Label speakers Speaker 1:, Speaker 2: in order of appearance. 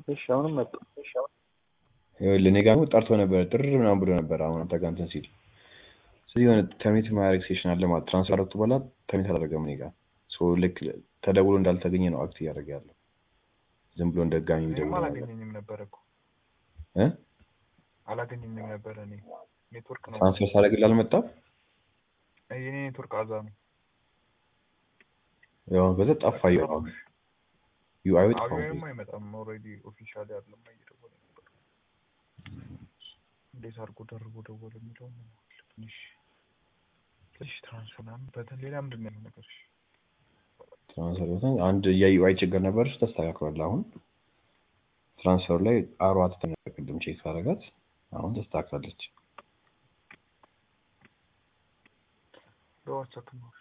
Speaker 1: እሺ አሁንም መጡ።
Speaker 2: ይኸውልህ እኔ ጋር ደግሞ ጠርቶ ነበረ ጥር ምናምን ብሎ ነበር። አሁን አንተ ጋር እንትን ሲል ስለዚህ የሆነ ተርሚኔት ማድረግ ሴሽን አለ ማለት ትራንስፈር አደረኩት በኋላ ተርሚኔት አላደረገም እኔ ጋር ሶ ልክ ተደውሎ እንዳልተገኘ ነው አክት እያደረገ ያለው ዝም ብሎ እንደጋሚ
Speaker 3: እኔም
Speaker 2: የሚደውል ነገር
Speaker 3: አላገኘኝም ነበረ እኮ
Speaker 2: እ
Speaker 3: አላገኘኝም ነበረ። እኔ ኔትወርክ ነው
Speaker 2: ትራንስፈር ሳደርግልህ አልመጣም።
Speaker 3: የኔ ኔትወርክ አዛ ነው።
Speaker 2: ያው በዛ ጠፋ ዩአይ ጠፋ።
Speaker 3: አብዮንም አይመጣም። ኦልሬዲ ኦፊሻሊ አይደለም እየደወለ ነበር። እንዴት አድርጎ ደርቦ ደወለ የሚለው ትንሽ ትንሽ ትራንስፈር ምናምን በተን ሌላ ምንድን ነው ያለው ነገር? እሺ
Speaker 2: ትራንስፈር በተን አንድ የዩአይ ችግር ነበር፣ እሱ ተስተካክሏል። አሁን ትራንስፈር ላይ አሯ ቅድም ቼክ ሳደርጋት አሁን ተስተካክላለች።
Speaker 3: በዋትሳፕ ነው